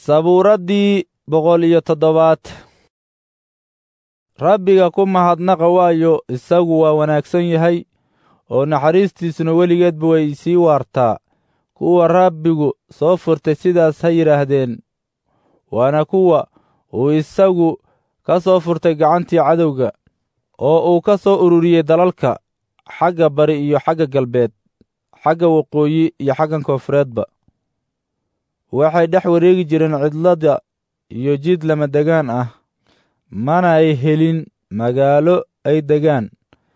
sabuuraddii boqol iyo toddobaad rabbiga ku mahadnaqa waayo isagu waa wanaagsan yahay oo naxariistiisuna weligeedba way sii waartaa kuwa rabbigu soo furtay sidaas ha yidhaahdeen waana kuwa uu isagu ka soo furtay gacantii cadowga oo uu ka soo ururiyey dalalka xagga bari iyo xagga galbeed xagga waqooyi iyo xaggan koonfureedba waxay dhex wareegi jireen cidlada iyo jid lama degaan ah mana ay helin magaalo ay degaan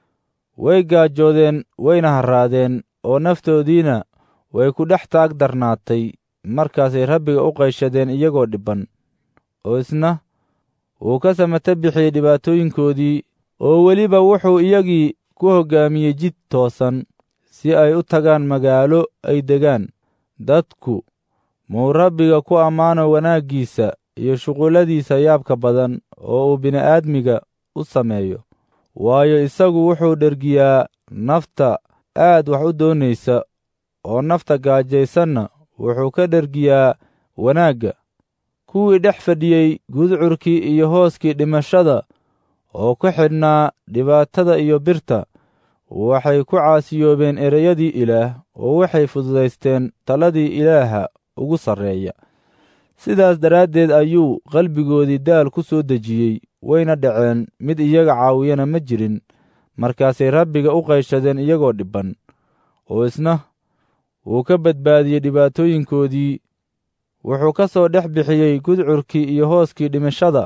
way gaajoodeen wayna harraadeen oo naftoodiina way ku dhex taag darnaatay markaasay rabbiga u qayshadeen iyagoo dhibban oo isna wuu ka samata bixiyey dhibaatooyinkoodii oo weliba wuxuu iyagii ku hoggaamiyey jid toosan si ay u tagaan magaalo ay degaan dadku muu rabbiga ku ammaano wanaaggiisa iyo shuqulladiisa yaabka badan oo uu bini'aadmiga u sameeyo waayo isagu wuxuu dhergiyaa nafta aad wax u doonaysa oo nafta gaajaysanna wuxuu ka dhergiyaa wanaagga kuwii dhex fadhiyey gudcurkii iyo hooskii dhimashada oo ku xidhnaa dhibaatada iyo birta waxay ku caasiyoobeen ereyadii ilaah oo waxay fududaysteen taladii ilaaha ugu sarreeya sidaas daraaddeed ayuu qalbigoodii daal ku soo dejiyey wayna dhaceen mid iyaga caawiyana ma jirin markaasay rabbiga u qayshadeen iyagoo dhibban oo isna wuu ka badbaadiyey dhibaatooyinkoodii wuxuu ka soo dhex bixiyey gudcurkii iyo hooskii dhimashada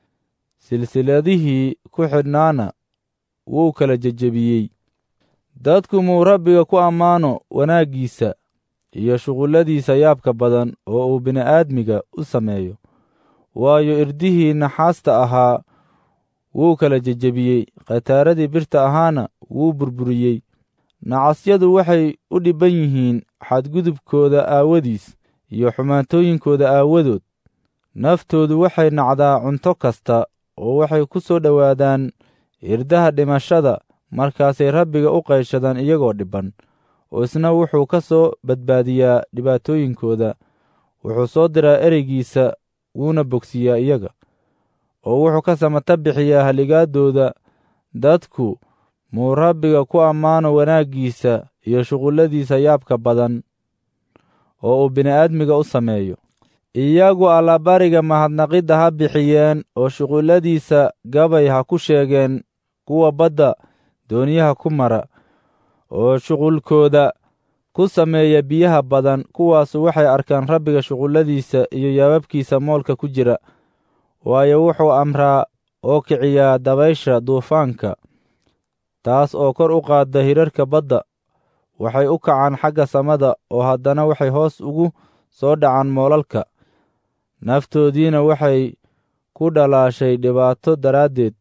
silsiladihii ku xidhnaana wuu kala jejebiyey dadku muu rabbiga ku ammaano wanaaggiisa iyo shuqulladiisa yaabka badan oo uu bini'aadmiga u sameeyo waayo irdihii naxaasta ahaa wuu kala jejebiyey khataaradii birta ahaana wuu burburiyey nacasyadu waxay u dhibban yihiin xadgudubkooda aawadiis iyo xumaantooyinkooda aawadood naftoodu waxay nacdaa cunto kasta oo waxay ku soo dhowaadaan irdaha dhimashada markaasay rabbiga u qayshadaan iyagoo dhibban oo isna wuxuu ka soo badbaadiyaa dhibaatooyinkooda wuxuu soo diraa ereygiisa wuuna bogsiyaa iyaga oo wuxuu ka samata bixiyaa haligaadooda dadku muu rabbiga ku ammaano wanaaggiisa iyo shuqulladiisa yaabka badan oo uu bini'aadmiga u sameeyo iyagu allabariga mahadnaqidda ha bixiyeen oo shuqulladiisa gabay ha ku sheegeen kuwa badda dooniyaha ku mara oo shuqulkooda ku sameeya biyaha badan kuwaasu waxay arkaan rabbiga shuqulladiisa iyo yaababkiisa moolka ku jira waayo wuxuu amraa oo kiciyaa dabaysha duufaanka taas oo kor u qaadda hirarka badda waxay u kacaan xagga samada oo haddana waxay hoos ugu soo dhacaan moolalka naftoodiina waxay ku dhalaashay dhibaato daraaddeed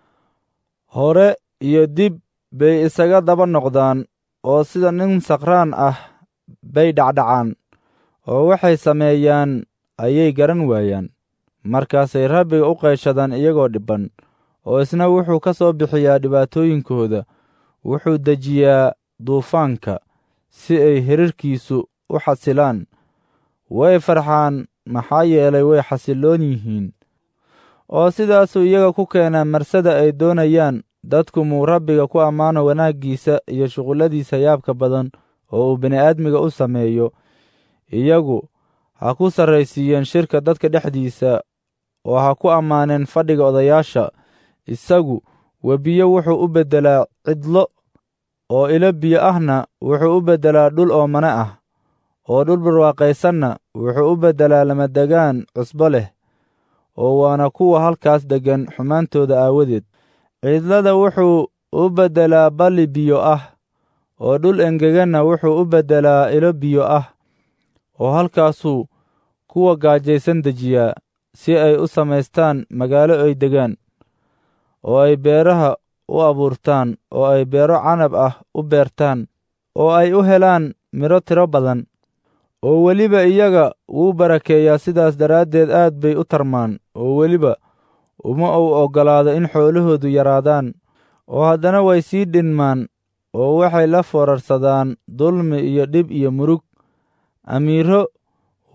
hore iyo dib bay isaga daba noqdaan oo sida nin sakraan ah bay dhacdhacaan oo waxay sameeyaan ayay garan waayaan markaasay rabbiga u qayshadaan iyagoo dhibban oo isna wuxuu ka soo bixiyaa dhibaatooyinkooda wuxuu dejiyaa duufaanka si ay hirarkiisu u xasilaan way farxaan maxaa yeelay way xasilloon yihiin oo sidaasuu iyaga ku keenaa marsada ay doonayaan dadku muu rabbiga ku ammaano wanaaggiisa iyo shuqulladiisa yaabka badan oo uu bini'aadmiga u sameeyo iyagu ha ku sarraysiiyeen shirka dadka dhexdiisa oo ha ku ammaaneen fadhiga odayaasha isagu webiyo wuxuu u beddelaa cidlo oo ilo biyo ahna wuxuu u beddelaa dhul oomane ah oo dhul barwaaqaysanna wuxuu u beddelaa lamadegaan cusbo leh oo waana kuwa halkaas deggan xumaantooda aawadeed cidlada wuxuu u beddelaa balli biyo ah oo dhul engeganna wuxuu u beddelaa ilo biyo ah oo halkaasuu kuwa gaajaysan dejiyaa si ay u samaystaan magaalo ay degaan oo ay beeraha u abuurtaan oo ay beero canab ah u beertaan oo ay u helaan midho tiro badan oo weliba iyaga wuu barakeeyaa sidaas daraaddeed aad bay u tarmaan oo weliba uma uu oggolaado in xoolahoodu yaraadaan oo haddana way sii dhinmaan oo waxay la foorarsadaan dulmi iyo dhib iyo murug amiiro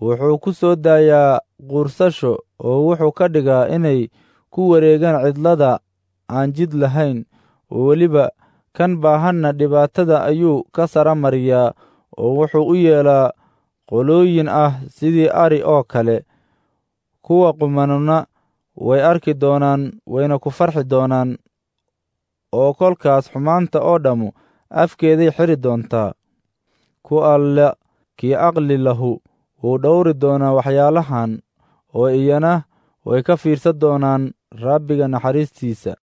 wuxuu ku soo daayaa quursasho oo wuxuu ka dhigaa inay ku wareegaan cidlada aan jid lahayn oo weliba kan baahanna dhibaatada ayuu ka sara mariyaa oo wuxuu u yeelaa qolooyin ah sidii ari oo kale kuwa qumanuna way arki doonaan wayna ku farxi doonaan oo kolkaas xumaanta oo dhammu afkeeday xidri doontaa ku alla kii aqli lahu wuu dhowri doonaa waxyaalahan oo iyana way ka fiirsan doonaan rabbiga naxariistiisa